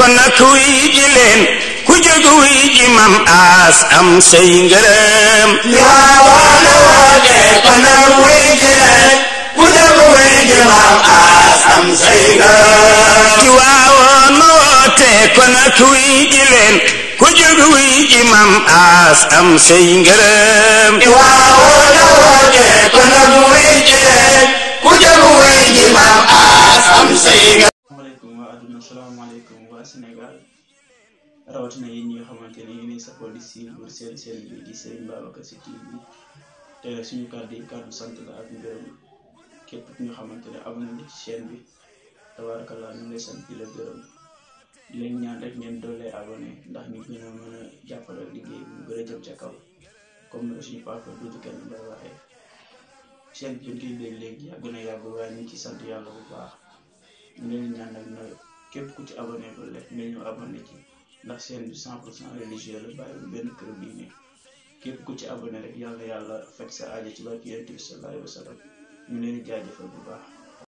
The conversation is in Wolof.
kon nag wuy ji leen ku jóg wuy ji mam aas am say ngërëm Tiwaawan woote kon nag wuy ji leen ku jóg wuy ji mam aas am say ngërëm ci waawoon ma woote kon nag wuy ji leen ku jóg wuy ji mam aas am say ngërëm Tiwaawan woote kon nag wuy ji leen ku jóg wuy ji mam aas am say ngërëm asalaamaaleykum waa adduna asalaamaaleykum waa Sénégal rawatina yéen ñi nga xamante ne yéenay safoo di suivre seen seen bi di Serigne Babacar Sy TV te nag suñu kàddu yi kàddu sant la ak ngërëm képp ki nga xamante ne abonné na ci chaîne bi tabarakallah ñu ngi lay sant di la gërëm di leen ñaan rek ngeen doolee abonné ndax ñu gën a mën a jàppale liggéey bi mu gën a jëm ca kaw comme ni ko suñu papa duudu kenn mbay waxee chaîne bi ñu koy dégg léegi yàgg na yàgg waaye ñu ngi ci sant yàlla bu baax ñu leen ñaan nag na képp ku ci abonné ba rek nga ñëw abonné ci ndax seen bi 100 pour cent religieux la bàyyi benn kër diine képp ku ci abonné rek yàlla yàlla fekk sa aajo ci barki yonent bi sallallahu alayhi wa sallam ñu leen di jaajëfal bu baax